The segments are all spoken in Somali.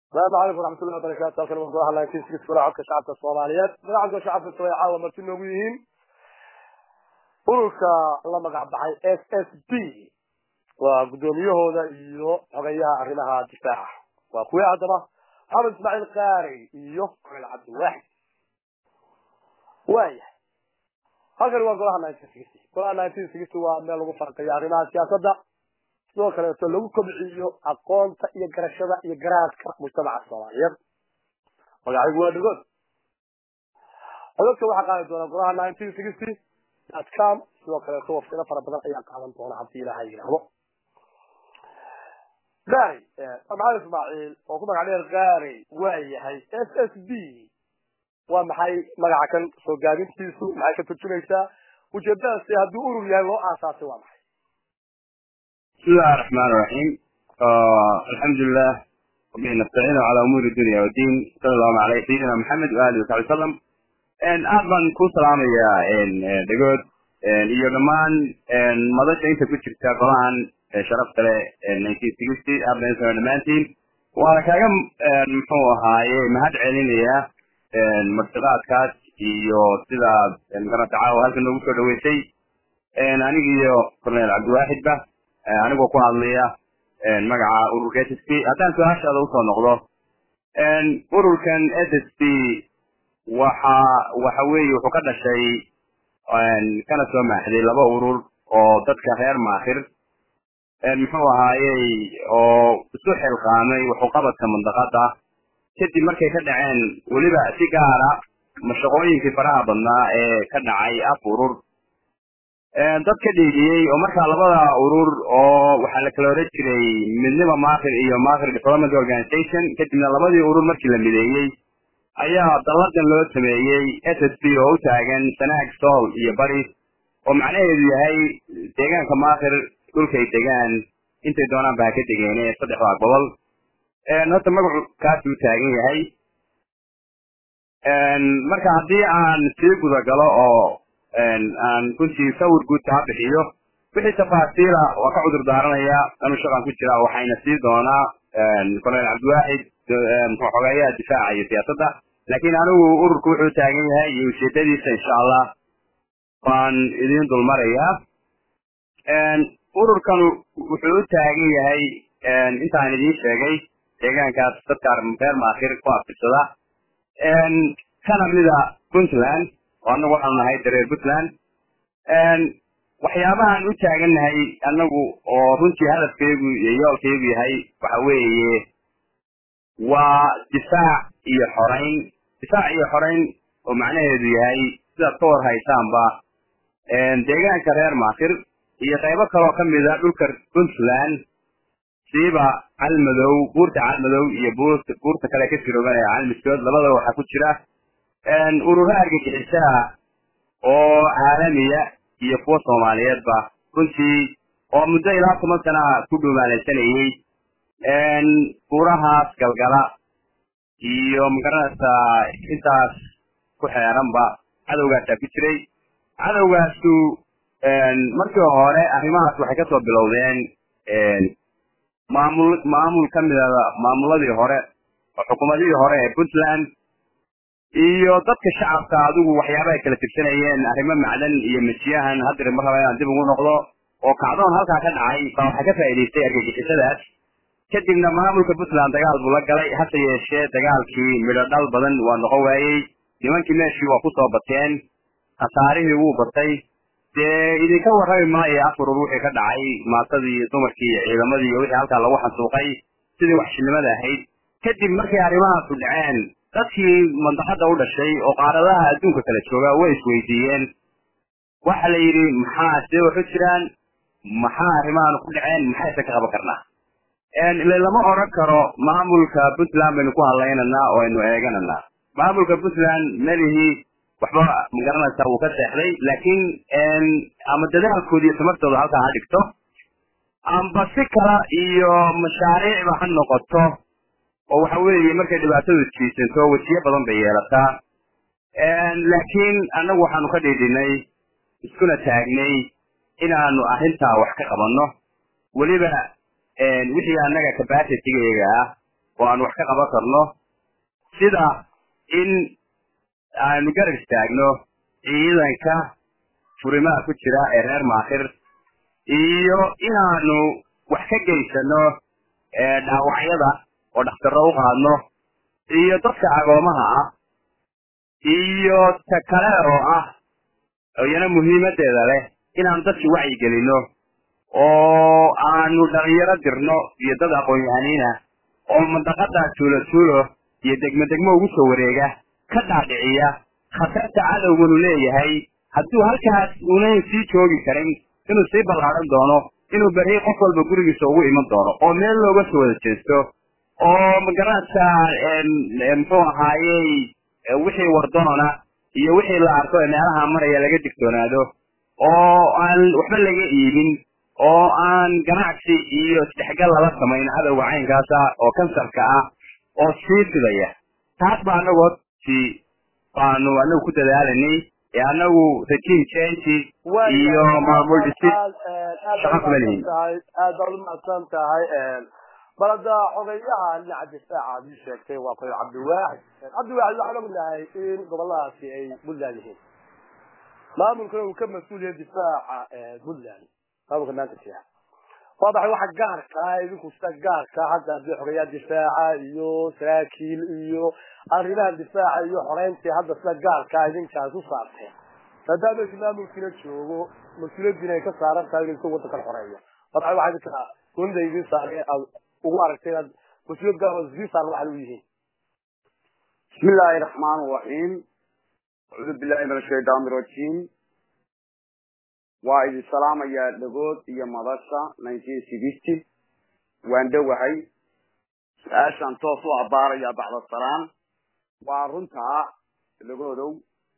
السلام عليكم ورحمة الله وبركاته halkan waan golaha nineteen six golaha codka shacabka soomaaliyeed magacadka shacabka soomaaliya caawa marti noogu yihiin ururka la magac baxay s s b waa guddoomiyahooda iyo xogayaha arrimaha difaaca waa kuwii haddaba xamed ismaaciil qaari iyo colel cabdiwaaxid waayahay halkan waa golaha nineteen sixty golaha nineteen sixty waa meel lagu farqiyo arrimaha siyaasadda sidoo kaleeto lagu kobciyo aqoonta iyo garashada iyo garaadka mujtamaca soomaaliyeed magacaygu waa dhagood codadka waxaa qaadi doona golaha nineteen sixty dot com sidoo kaleeto wafsilo fara badan ayaa qaadan doona haddii ilaaha yidhaahdo gaari maxamed ismaaciil oo ku magac dheer gaari waa yahay s s b waa maxay magaca kan soo gaabintiisu maxay ka turjumaysaa ujeedadaasi hadduu urur yahay loo aasaasay waa maxay بسم الله الرحمن الرحيم آه الحمد لله وبه نستعين على امور الدنيا والدين صلى الله على سيدنا محمد واله وصحبه وسلم ان aadan ku salaamaya en dhagood en iyo dhamaan en madasha inta ku jirta golahan sharafta leh nineteen sixty aadaan soo dhamaantiin waana kaaga muxuu ahaaye mahad celinaya martiqaadkaas iyo sida magaranta caawa halkan noogu soo dhaweysay aniga iyo cornel cabdiwaaxid ba anigoo ku hadlaya magaca ururka s s p haddaan su-aashaada usoo noqdo ururkan s s p waxa waxa weeye wuxuu ka dhashay kana soo maaxday laba urur oo dadka reer maakhir muxuu ahaayey oo isu xilqaamay wuxuqabadka mandaqada kadib markay ka dhaceen weliba si gaara mashaqooyinkii faraha badnaa ee ka dhacay af urur dad ka dhiidiyey oo markaa labada urur oo waxaa la kala oran jiray midnima maakhir iyo maakhir development organization kadibna labadii urur markii la mideeyey ayaa dalladan loo sameeyey s s b oo u taagan sanaag sool iyo bari oo macnaheedu yahay deegaanka maakhir dhulkay degaan intay doonaan ba ha ka degeene saddexdaa gobol horta magacu kaasi u taagan yahay marka haddii aan sii gudagalo oo aan runtii sawir guud kaa bixiyo wixii tafaasiila waa ka cudur daaranaya anu shaqan ku jira waxayna sii doonaa colonel cabdiwaaxid muxuu xogeeyaha difaaca iyo siyaasadda laakiin anigu ururku wuxuu taagan yahay iyo ujeedadiisa insha allah waan idin dulmarayaa ururkan wuxuu u taagan yahay intaan idiin sheegay deegaankaas dadka reer maakhir ku afirsada kana mida puntland oo annagu waxaanu nahay dareer puntland waxyaabahaan u taagannahay annagu oo runtii hadafkeygu iyo yoolkeygu yahay waxa weeye waa difaac iyo xorayn difaac iyo xorayn oo macnaheedu yahay sidaad ka war haysaanba deegaanka reer maakhir iyo qaybo kaloo ka mida dhulka puntland siiba calmadow buurta calmadow iyo buurta kale ka jirooganaya calmiskood labadaba waxaa ku jira ururo argagixisaha oo caalamiya iyo kuwa soomaaliyeedba runtii oo muddo ilaa toban sanaha ku dhumaalaysanayey buurahaas galgala iyo magaranaysaa intaas ku xeeranba cadowgaasaa ku jiray cadowgaasu markii hore arrimahaas waxay kasoo bilowdeen maamul maamul ka mida maamuladii hore oo xukuumadihii hore ee puntland iyo dadka shacabka adigu waxyaaba ay kala tirsanayeen arrimo macdan iyo masiyahan haddire mar raba inaan dib ugu noqdo oo kacdoon halkaa ka dhacay baa waxaa ka faa'idaystay argagixisadaas kadibna maamulka puntland dagaal buu la galay hase yeeshee dagaalkii midho dhal badan waa noqon waayey nimankii meeshii waa kusoo bateen khasaarihii wuu batay dee idinka warrami maayo afurur wixii ka dhacay maatadii iyo dumarkii iyo ciidamadii iyo wixii halkaa lagu xansuuqay sidii waxshinimada ahayd kadib markay arrimahaasu dhaceen dadkii mandaqada u dhashay oo qaaradaha adduunka kala jooga way isweydiiyeen waxa la yidhi maxaa see waxu jiraan maxaa arrimahan ku dhaceen maxayse ka qaban karnaa ile lama odran karo maamulka puntland baynu ku hadlaynanaa oo aynu eegananaa maamulka puntland melihii waxba magaranaysaa wuu ka seexday laakiin ama dadaalkooda iyo tamartooda halkaa ha dhigto amba si kala iyo mashaariicba ha noqoto oo waxa weeye markay dhibaatadu jiisanto wejiyo badan bay yeelataa laakiin annagu waxaanu ka dhiidhinay iskuna taagnay inaanu arrintaa wax ka qabanno weliba wixii annaga capacitygayga ah oo aan wax ka qaban karno sida in aanu garab istaagno ciidanka furimaha ku jira ee reer maakhir iyo inaanu wax ka geysano dhaawacyada oo dhakhtarro u qaadno iyo dadka agoomaha ah iyo ta kale oo ah iyana muhiimadeeda leh inaanu dadki wacyi gelino oo aanu dhalinyaro dirno iyo dad aqoon-yahaniina oo mandaqada tuulo tuulo iyo degmo degmo ugu soo wareega ka dhaadhiciya khatarta cadowganu leeyahay hadduu halkaas unan sii joogi karin inuu sii ballaaran doono inuu berri qof walba gurigiisa ugu iman doono oo meel looga soo wada jeesto oo magaranaysa muxuu ahaayey wixii wardoona iyo wixii la arko ee meelaha maraya laga digtoonaado oo aan waxba laga iibin oo aan ganacsi iyo isdhexgal lala samayn cadowga caynkaasa oo kansarka ah oo sii fidaya taas baa anagu horti baanu anagu ku dadaalanay ee anagu regime change iyo maamul dhisid shaqo kuma lihin aad baad umahadsan tahay balada xogeyaha dhinaca difaaca ad ii sheegtay waa qoy cabdiwaaxid cabdiwaaxid waxaan ognahay in goboladaasi ay puntland yihiin maamulkana uu ka mas-uul yahay difaaca puntland maamulka maanta jira waa baxay waxa gaarka ah idinku sida gaarka hadda hadii xogeyaa difaaca iyo saraakiil iyo arrimaha difaaca iyo xoreyntii hadda sida gaarka ah idinkaas u saarteen maadaama isi maamulkiina joogo mas-uuliyadiina ay ka saaran tahay inuu wadankan xoreeyo waa baxay waxa idinka gunida idin saaray aad ugu aragtay inaad mas-uuliyad gaar oo idin saaran waxan u yihiin بسم الله الرحمن الرحيم أعوذ بالله من الشيطان الرجيم وإذ السلام يا دغود يا مدرسة 1960 وان دوحي سؤاشان توسو عبارة يا بعد السلام وارنتا دغودو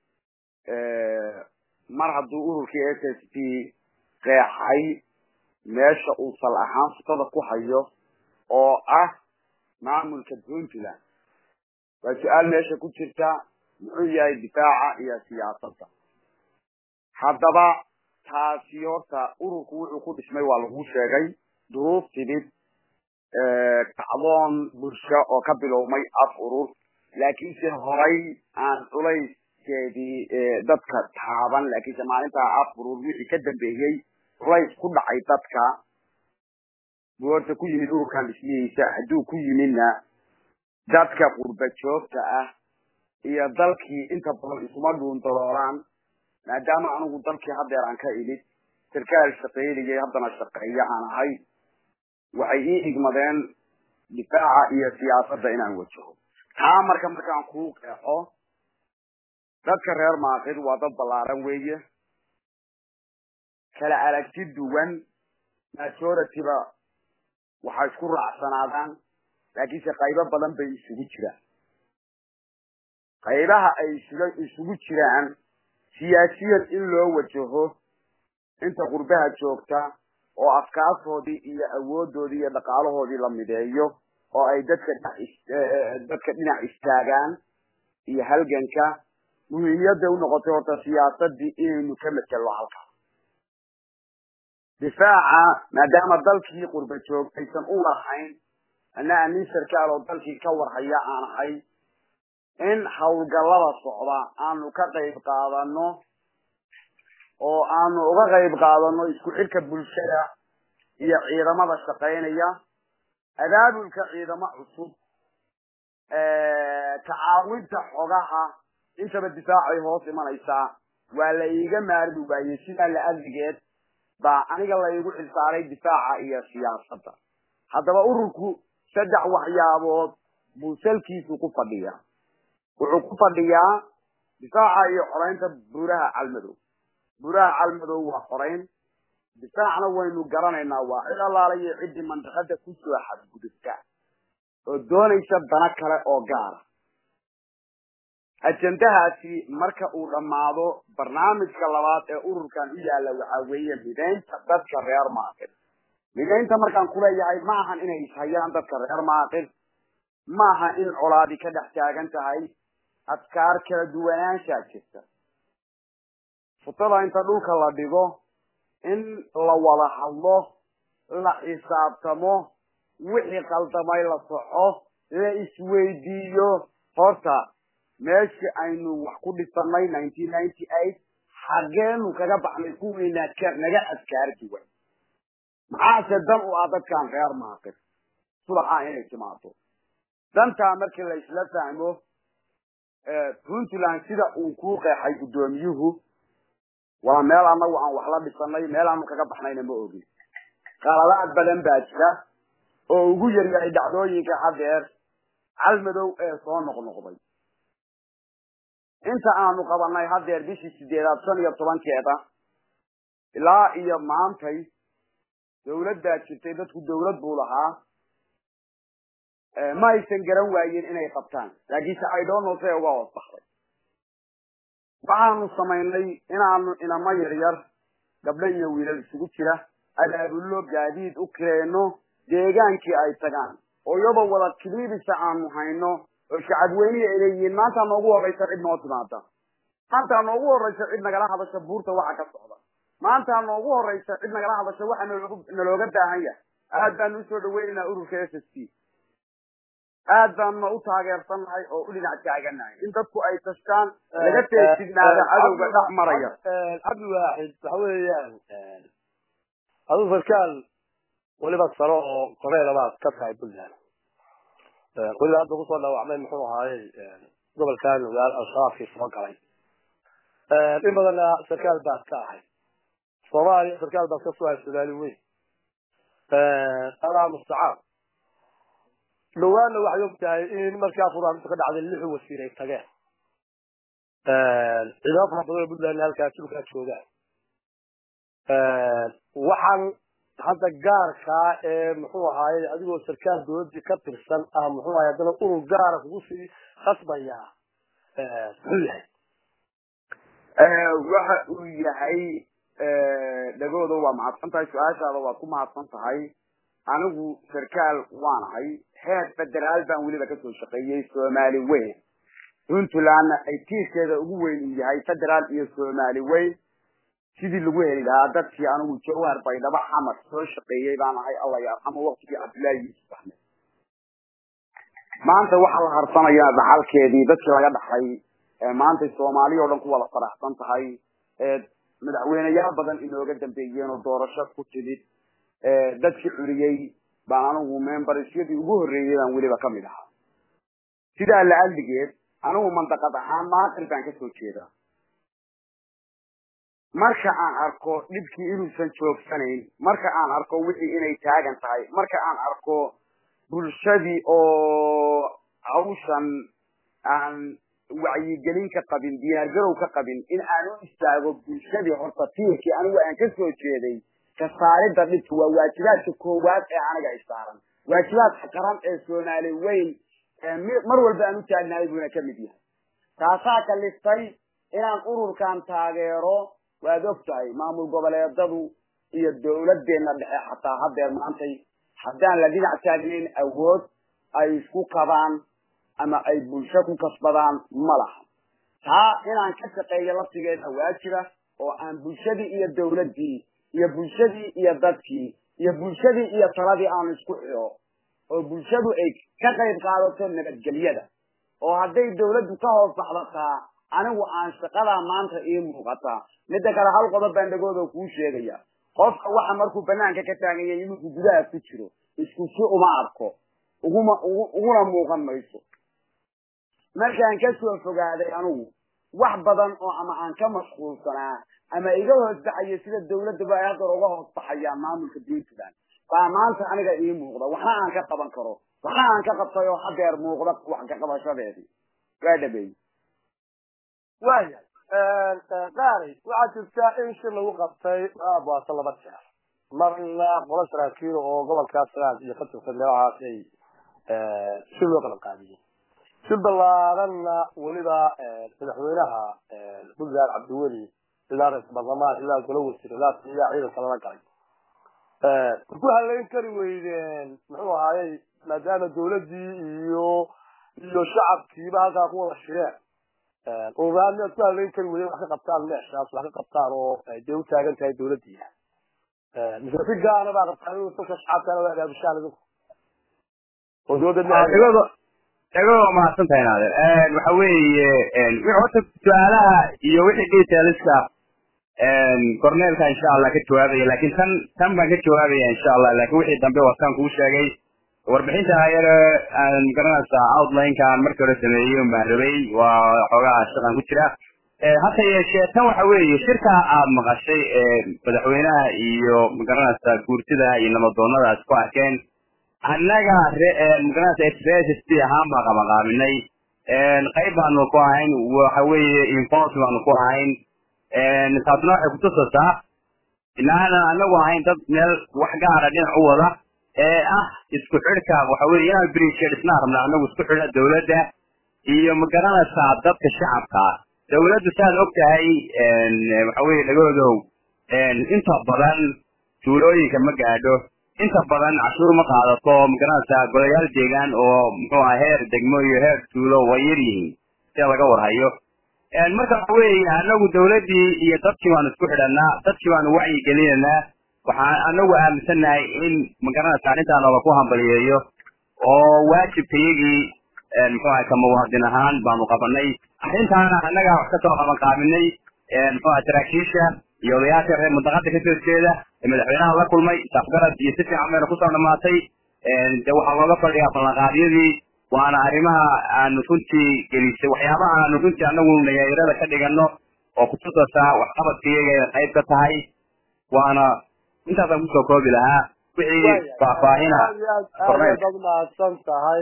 mar hadduu ururkii s s p qeexay meesha uu sal ahaan sifada ku hayo oo ah maamulka puntland waa su-aal meesha ku jirta muxuu yahay difaaca iyo siyaasadda haddaba taasi horta ururku wuxuu ku dhismay waa lagu sheegay duruuf timid kacdoon bulsho oo ka bilowmay af urur laakiinse horay aan culayskeedii dadka taaban laakiinse maalintaa af urur wixii ka dambeeyey culays ku dhacay dadka buu horta ku yimid ururkan dhismihiisa hadduu ku yimidna dadka qurba joogta ah iyo dalkii inta badan isuma dhuundaloolaan maadaama anigu dalkii haddeer aan ka imid sarkaal shaqaynayay haddana shaqeeya aan ahay waxay ii igmadeen difaaca iyo siyaasadda inaan wajaho taa marka markaan kuu qeexo dadka reer maaqid waa dad ballaaran weeye kala aragti duwan majority-ba waxay isku raacsanaadaan laakiinse qaybo badan bay isugu jiraan qaybaha ay isuga isugu jiraan siyaasiyan in loo wajaho inta qurbaha joogta oo afkaartoodii iyo awoodoodii iyo dhaqaalahoodii la mideeyo oo ay dadka dadka dhinac istaagaan iyo halganka muhiimiyadday unoqotay horta siyaasadii inaynu ka maselno halkaa difaaca maadaama dalkii qurba joog aysan u lahayn anaa nin sarkaal oo dalkii ka warhaya aan ahay in hawlgallada socda aanu ka qayb qaadano oo aanu uga qayb qaadano isku xidhka bulshada iyo ciidamada shaqaynaya abaabulka ciidamo cusub tacaawinta xogaha intaba difaacay hoos imanaysaa waa la iiga maarmi waayey sidaa la adligeed baa aniga la igu xilsaaray difaaca iyo siyaasadda haddaba ururku saddex waxyaabood buu salkiisu ku fadhiyaa wuxuu ku fadhiyaa difaaca iyo xoraynta buuraha calmadow buuraha calmadow waa xorayn difaacna waynu garanaynaa waa cid allaala iyo ciddii mandaqada kusoo xadgudubta oo doonaysa dana kale oo gaara ajendahaasi marka uu dhammaado barnaamijka labaad ee ururkan u yaalla waxaa weeye midaynta dadka reer maaqil midaynta markaan kuleeyahay ma ahan inay ishayaan dadka reer maaqil maaha in colaadi ka dhex taagan tahay adkaar kala duwanaanshaa jirta futada inta dhulka la dhigo in la wada hadlo la xisaabtamo wixii qaldamay la soxo la isweydiiyo horta meeshii aynu wax ku dhisanay nineteen ninety eight xageenu kaga baxnay kuwiina ka naga adkaar duwan maxaase dan u ah dadkan reer maaqir subaxaa inay timaado dantaa markii la isla fahmo puntland sida uu ku qeexay guddoomiyuhu waa meel anagu aan wax la dhisanay meel aanu kaga baxnayna ma ogin qaladaad badan baa jira oo ugu yaryahay dhacdooyinka hadeer calmadow ee soo noqnoqday inta aanu qabanay hadeer bishii sideedaad shan iyo tobankeeda ilaa iyo maantay dawladdaa jirtay dadku dawlad buu lahaa ma aysan garan waayeen inay qabtaan laakiinse idonno say uga hoos baxday waxaanu samaynay inaanu inamo yaryar gabdho iyo wiilal isugu jira abaabullo gaadiid u kireyno deegaankii ay tagaan oo iyadoo wada kiliibisa aanu hayno oo shacabweynihi ay leeyihiin maantaa noogu horraysa cid noo timaada maantaa noogu horraysa cid nagala hadasha buurta waxa ka socda maantaa noogu horraysa cid nagala hadasha waxa naloogu nalooga baahan yahay aad baanu usoo dhaweynaynaa ururka s s t aad baanuna u taageersannahay oo u dhinac taaganahay in dadku ay tashtaan laga teesignaada cadowga dhex maraya cabdi waaxid waxa weeyaan aduu sarkaal weliba saro oo koreelabaad ka tahay puntland weliba hadda kusoo dhaawacmay muxuu ahaayey gobolkan ogaal al-shabaabkii soo galay in badanna sarkaal baad ka ahay soomaaliya sarkaal baad ka soo ahay somaali weyn allah mustacaan dhawaanna waxay og tahay in markaa furaaminta ka dhacday lixu wasiir ay tageen ciidamo fara badan oo puntland halkaa dhulkaa joogaan waxaan hadda gaarkaa ee muxuu ahaaye adigoo sarkaal dawladii ka tirsan ah muxuu ahay haddana urur gaara kugu sii khasbayaa muxuu yahay waxa uu yahay dhagooda waa mahadsan tahay su-aashaada waad ku mahadsan tahay anigu sarkaal waanahay heer federaal baan weliba kasoo shaqeeyey soomaali weyn puntlandna ay tiirkeeda ugu weyn uu yahay federaal iyo soomaali weyn sidii lagu heli lahaa dadkii anigu jawhar baydhabo xamar soo shaqeeyey baan ahay alla yarxamo waktigii cabdullaahi yuusuf axmed maanta waxaa la harsanayaa dhaxalkeedii dadkii laga dhaxay maantay soomaaliya o dhan ku wada faraxsan tahay madaxweyneyaal badan inooga dambeeyeen oo doorasho ku timid dadkii curiyey baan anigu membersyadii ugu horreeyey baan weliba kamid ahaa sidaa la aldigeed anigu mandaqad ahaan maaqil baan kasoo jeedaa marka aan arko dhibkii inuusan joogsanayn marka aan arko wixii inay taagan tahay marka aan arko bulshadii oo hawshan aan wacyigelin ka qabin diyaargarow ka qabin in aan u istaago bulshadii horta tiirkii anigu aan kasoo jeeday ka saaridda dhibka waa waajibaadka koowaad ee aniga ay saaran waajibaadka qaran ee soomaali weyn mar walba aan u taagnahay buuna kamid yahay taasaa kaliftay inaan ururkan taageero waad og tahay maamul goboleedadu iyo dawladdeena dhexe xataa hadeer maantay haddaan la dhinac taagnayn awood ay isku qabaan ama ay bulsho ku kasbadaan ma laha taa inaan ka shaqeeyo laftigeeda waajiba oo aan bulshadii iyo dawladdii iyo bulshadii iyo dadkii iyo bulshadii iyo taladii aan isku xiro oo bulshadu ay ka qayb qaadato nabadgelyada oo hadday dawladdu ka hoos baxdataa anigu aan shaqadaa maanta ii muuqataa midda kale hal qodob baan dhagooda kuu sheegaya qofka waxa markuu banaanka ka taaganya inuu gudaha ku jiro isku si uma arko uguma uguna muuqan mayso markaan kasoo fogaaday anigu wax badan oo ama aan ka mashquulsanaa ama iga hoos baxayo sida dawladaba ay hadda uga hoos baxayaan maamulka puntland baa maanta aniga ii muuqda waxna aan ka qaban karo waxna aan ka qabtay oo hadeer muuqda wax ka qabashadeedii waa dhameeyey waya qaari waxaa jirta in shir lagu qabtay baaso laba jeer marna qolo saraakiil oo gobolkaas sanaad iyo ka tirsan meelahaas ay shir loo kala qaadiyey shir ballaaranna weliba madaxweynaha puntland cabdiweli ilaa ra-isul baarlamaan ilaa golo wasiir ilaa ilaa ciidanka lala galay ku halayn kari weydeen muxuu ahaayey maadaama dawladdii iyo iyo shacabkiiba halkaa ku wada shireen ururaan miyaad ku halayn kari weydeen wax ka qabtaan meeshaas wax ka qabtaan oo dee u taagan tahay dawladdiina mise si gaana baa qabtaan inuu dadka shacabkana waa agaabishaan idinku oo dawladda dhago waa mahadsan tahay naader waxa weeye wixii horta su-aalaha iyo wixii detailska corneelka insha allah ka jawaabaya laakiin tan tan baan ka jawaabaya insha allah laakiin wixii dambe waa saan kuu sheegay warbixinta yare aan garanaysaa outline-kaan markii hore sameeyey un baan rabay waa xoogaa shaqan ku jira hase yeeshee tan waxa weeye shirka aad maqashay ee madaxweynaha iyo magaranaysaa guurtida iyo nabadoonadaas ku arkeen annaga magaranaysa s p ahaan baan qabaqaabinay qayb baanu ku ahayn waxa weeye inforce baanu ku ahayn taasna waxay kutusaysaa inaanan anagu ahayn dad meel wax gaara dhinac u wada ee ah isku xidhka waxa weye inaan bridge dhisnaa rabna anagu isku xidha dawladda iyo magaranaysaa dadka shacabka dawladdu saad og tahay waxa weye dhagoodow inta badan tuulooyinka ma gaadho inta badan cashuur ma qaadato magaranaysaa golayaal deegaan oo muxuu aha heer degmo iyo heer tuulo way yar yihiin sida laga warhayo marka waxa weeye anagu dawladdii iyo dadkii baanu isku xidhanaa dadkii baanu wacyi gelinaynaa waxaan anagu aaminsannahay in magaranaysa arrintaa noola ku hambaliyeeyo oo waajibkayagii muxuu aha ka muwaadin ahaan baanu qabanay arrintaana annagaa wax kasoo qaban qaabinay muxuu aha saraakiisha iyo odayaasha reer mudaqada kasoo jeeda ee madaxweynaha la kulmay safgarad iyo si fiican bayna kusoo dhamaatay de waxaa looga fadhiyaa ballanqaadyadii waana arrimaha aanu runtii gelisay waxyaabaha aanu runtii anagu nayayarada ka dhigano oo kutusaysaa waxqabadkayaga ay qayb ka tahay waana intaasaan kusoo koobi lahaa wixii faahfaahina aad umahadsan tahay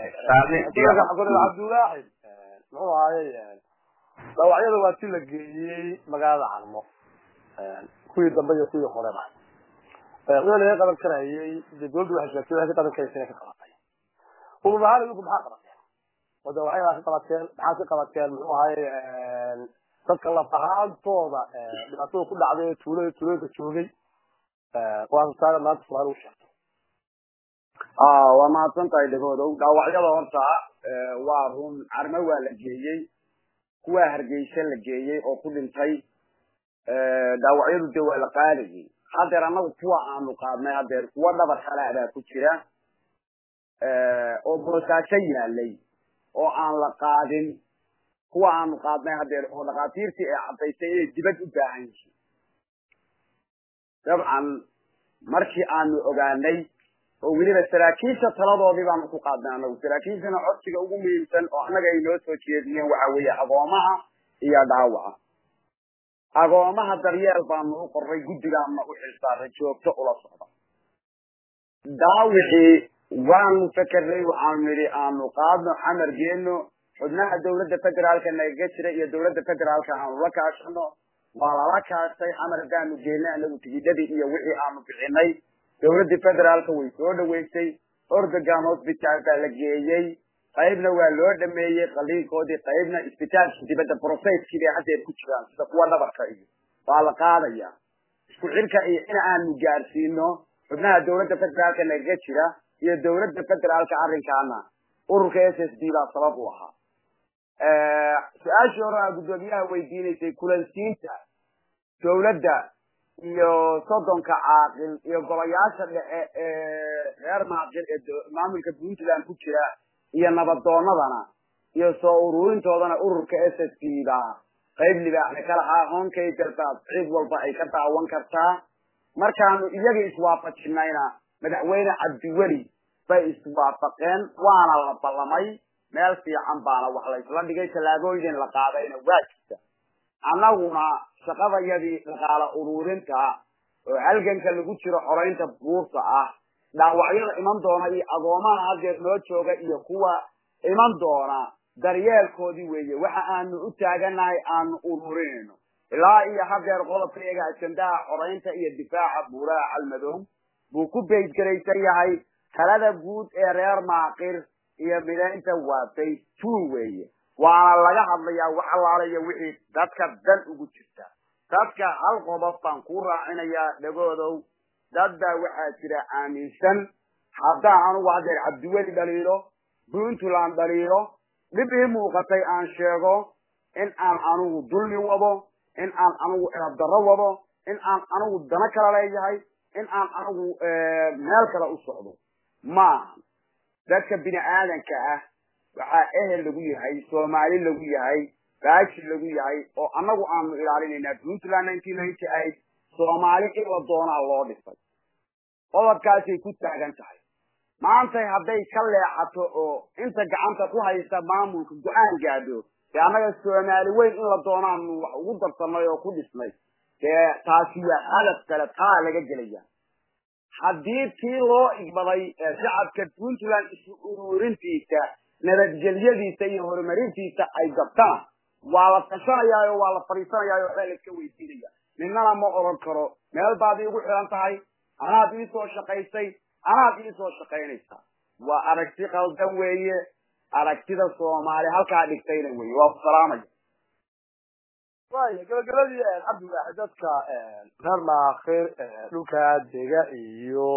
cabdulaaxid muxuu ahayey dhaawacyada waa si la geeyey magaalada carmo kuwii dambe iyo kuwii horeba wixii laga qaban karayay dee dawladdu waxay sheegtay waxay ka qaban karaysa inay ka qabatay urur ahaan idinku maxaa qabateen oo dhaawacyada ka qabateen maxaad ka qabateen muxuu ahayey dadka laf ahaantooda dhibaatada ku dhacday ee tuulada tuulooyinka joogay waasataana maanta soomaali u sheegtay waa mahadsan tahay dhagoodow dhaawacyada horta waa run carmo waa la geeyey kuwaa hargeysa la geeyey oo ku dhintay dhaawacyadu de waa la qaadayay hadeer annagu kuwa aanu qaadnay hadeer kuwa dhabar kale baa ku jira oo boosaaso yaalay oo aan la qaadin kuwa aanu qaadnay hadeer oo dhakhaatiirtii ay caddaysay inay dibad u baahan yihiin dabcan markii aanu ogaanay oo weliba saraakiisha taladoodii baanu ku qaadnay anagu saraakiishana codsiga ugu muhiimsan oo annaga ay noo soo jeediyeen waxa weeye agoomaha iyo dhaawaca agoomaha daryeel baanu u qorray guddigaana u xilsaaray joogto ula socda daawixii waanu fekerray waxaanu nidhi aanu qaadno xamar geeno xubnaha dawladda federaalka nagaga jira iyo dawladda federaalka aanu la kaashano waa lala kaashtay xamar haddaanu geelnay anagu tigidhadii iyo wixii aanu bixinay dawladdii federaalka way soo dhaweysay ordogan hosbitaal baa la geeyey qaybna waa loo dhameeyey qaliinkoodii qaybna isbitaalkii dibadda brofetkii bay haddeer ku jiraan sida kuwa dhabarka iyo waa la qaadaya isku xirka iyo in aanu gaarsiino xubnaha dawladda federaalka nagaga jira iyo dawladda federaalka arrinkaana ururka s s d baa sabab u ahaa su-aashii hore aa guddoomiyaha weydiinaysay kulansiinta dawladda iyo soddonka caaqil iyo golayaasha dhexe ee reer maaqil ee maamulka puntland ku jira iyo nabadoonadana iyo soo ururintoodana ururka s s p baa qayb libaaxda ka lahaa hoonkayga baad cid walba ay ka daawan kartaa markaanu iyaga iswaafajinayna madaxweyne cabdiweli bay iswaafaqeen waana la ballamay meel fiican baana wax la isla dhigay tallaabooyin la qaadayna waa jirta annaguna shaqadayadii dhaqaala ururinta oo halganka lagu jiro xoraynta buurta ah dhaawacyada iman doona iyo agoomaha hadeer noo jooga iyo kuwa iman doona daryeelkoodii weeye waxa aanu u taaganahay aanu ururinayno ilaa iyo hadeer qodobka iyaga ajandaha xoraynta iyo difaaca buuraha calmadow buu ku beydgaraysan yahay talada guud ee reer maaqir iyo midaynta waa bay two weeye waana laga hadlayaa wax allaalayo wixii dadka dan ugu jirta dadka hal qodob baan ku raacinayaa dhagoodow dad baa waxaa jira aaminsan haddaan anugu hadeer cabdiweli dhaliilo puntland dhaliilo dhib ii muuqatay aan sheego in aan anugu dulmi wado in aan anugu erabdarro wado in aan anugu dano kala leeyahay in aan anugu meel kale u socdo maaha dadka bini aadanka ah waxaa ehel lagu yahay soomaali lagu yahay baashi lagu yahay oo annagu aanu ilaalinaynaa puntland nineteen ninety eight soomaali in la doonaa loo dhisay qodobkaasay ku taagan tahay maantay hadday ka leexato oo inta gacanta ku haysta maamulka go-aan gaadho dee annaga soomaali weyn in la doonaanu wax ugu darsanay oo ku dhisnay dee taasi waa hadaf kale taa laga gelaya haddii tii loo igbaday shacabka puntland isu ururintiisa nabadgelyadiisa iyo horumarintiisa ay gabtaan waa la tashanayaayo waa la fadhiisanayaayo waxbaa laiska weydiinaya midnana ma oran karo meel baad iigu xiran tahay anaad iisoo shaqaysay anaad iisoo shaqaynaysaa waa aragti qaldan weeye aragtida soomaali halkaa dhigtayna weye waa ku salaamaya waaya gabagabadii cabdiwaaxid dadka reer maakhir dhulka dega iyo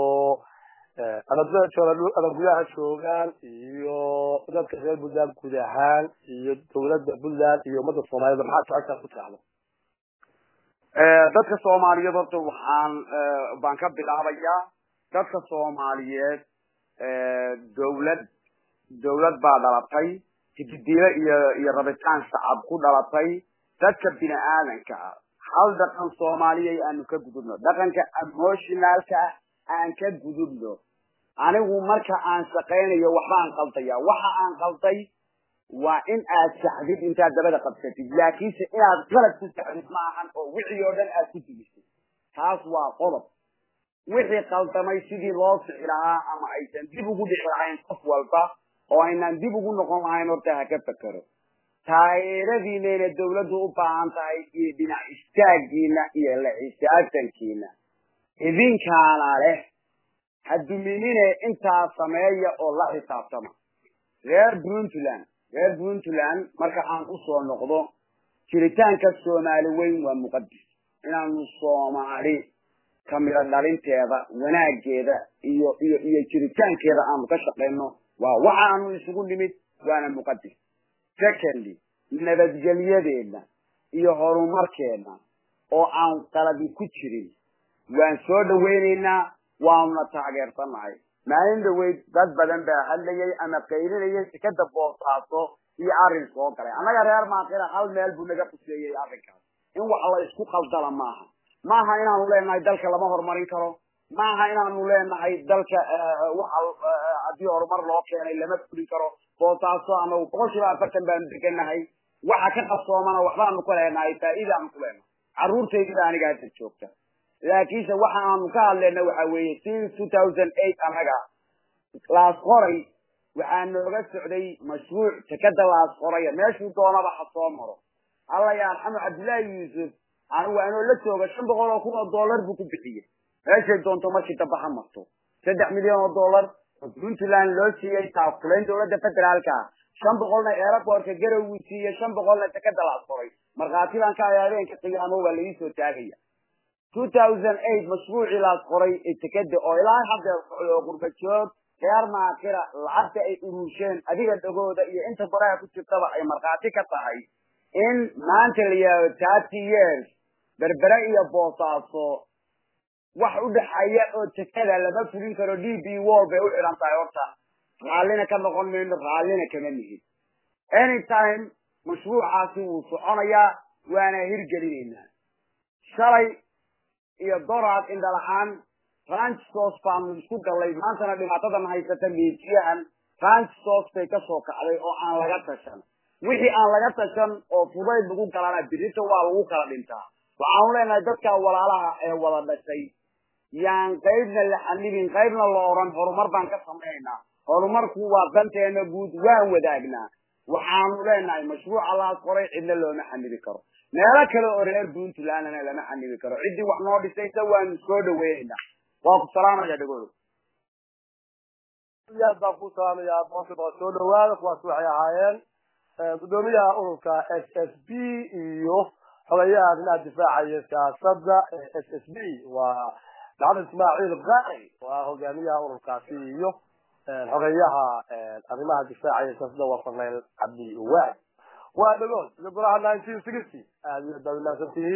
ama gudaha joogaan iyo dadka reer puntland guud ahaan iyo dawladda puntland iyo ummadda soomaaliyed maxaa jeceshaa ku tiraahdo dadka soomaaliyeed horta waxaan baan ka bilaabayaa dadka soomaaliyeed dawlad dawlad baa dhalatay hididiile iyo iyo rabitaan shacab ku dhalatay dadka bini aadanka ah hal dhaqan soomaaliya aanu ka gudubno dhaqanka emotionalka ah aan ka gudubno anigu marka aan shaqaynayo waxbaan qaldaya waxa aan qalday waa in aad saxdid intaad dabada qabsatid laakiinse inaad qalad ku saxdid maahan oo wixii oo dhan aad ku dugisay taas waa qodob wixii qaldamay sidii loo sixi lahaa ama aysan dib ugu dhici lahayn qof walba oo aynaan dib ugu noqon lahayn horta ha ka fekero taageeradiinayna dawladdu u baahan tahay iyo dhinac istaagiina iyo la xisaabtankiina idinkaana leh ha duminine intaa sameeya oo la xisaabtama reer puntland reer puntland marka aan usoo noqdo jiritaanka soomaali weyn waa muqadis inaanu soomaali kamida dhalinteeda wanaageeda iyo iyo iyo jiritaankeeda aanu ka shaqayno waa waxa aanu isugu nimid waana muqadis secondly nabadgelyadeena iyo horumarkeena oo aan qaladi ku jirin waan soo dhawaynaynaa waanuna taageersanahay maalin dhaweyd dad badan baa hadlayay ama qaylinayay sikada boosaaso iyo arrin soo galay annaga reer maaqira hal meel buu naga quseeyey arrinkaas in wax la isku qaldala maaha maaha inaanu leenahay dalka lama horumarin karo maaha inaanu leenahay dalka waxa haddii horumar loo keenay lama fulin karo boosaaso anagu boqol kiiba afartan baanu deganahay waxa ka qabsoomana waxbaanu ku leenahay faa'iidaanu ku leenahay carruurtaydida aniga hadda joogta laakiinse waxa aanu ka hadlayna waxa weeye since two thousand eight anaga laas qoray waxaa nooga socday mashruuc tekada laas qoraya meeshuu doonaba ha soo maro alla ya arxamo cabdullaahi yuusuf anigu anoo la jooga shan boqol oo kun oo dollar buu ku bixiyey meeshay doonto markii dambe ha marto saddex milyan oo dollar oo puntland loo siiyey taakulayn dawladda federaalka shan boqolna aeroportka garow uu siiyey shan boqolna tekada laas qoray markhaati baan ka aya habeenka qiyaamo waa laisoo taagaya two thousand eight mashruucii laas qoray ee tekada oo ilaa haddeer socday oo qurbajoog reer maakira lacagta ay uruusheen adiga dhagooda iyo inta baraha ku jirtaba ay markhaati ka tahay in maanta la yihahdo thirty years berbere iyo boosaaso wax u dhexeeya oo tekada lama fulin karo d b wall bay u xidhan tahay horta raallina ka noqon mayno raallina kama nihin anytime mashruucaasi wuu soconayaa waana hirgelinaynaa shalay iyo doraad indhalahaan ranchsos baanu isku gallay maantana dhibaatadan haysata miijiyahan ranchsos bay kasoo kacday oo aan laga tashan wixii aan laga tashan oo fudayd lagu galana birita waa lagu kala dhintaa waxaanu leenahay dadka walaalaha ee wada dhashay yaan qaybna la xanibin qaybna la oran horumar baan ka samaynaynaa horumarku waa danteena guud waan wadaagnaa waxaanu leenahay mashruuca laas qoray cidna looma xanibi karo meelo kale oo reer puntlandna lama xanibi karo ciddii wax noo dhisaysa waanu soo dhaweynaynaa waa ku salaamaya dhagooda aad baan ku salaamayaa boqolkiiba soo dhawaada kuwaas waxay ahaayeen gudoomiyaha ururka s s b iyo xogayaha arrimaha difaacaya siyaasadda s s b waa maxamed ismaaciil qari waa hogaamiyaha ururkaasi iyo xogeyaha arrimaha difaacaya siyaasadda waa farneyl cabdi waag waa dhagood iyo golaha nineteen sixty aad iyo baad umahadsantihiin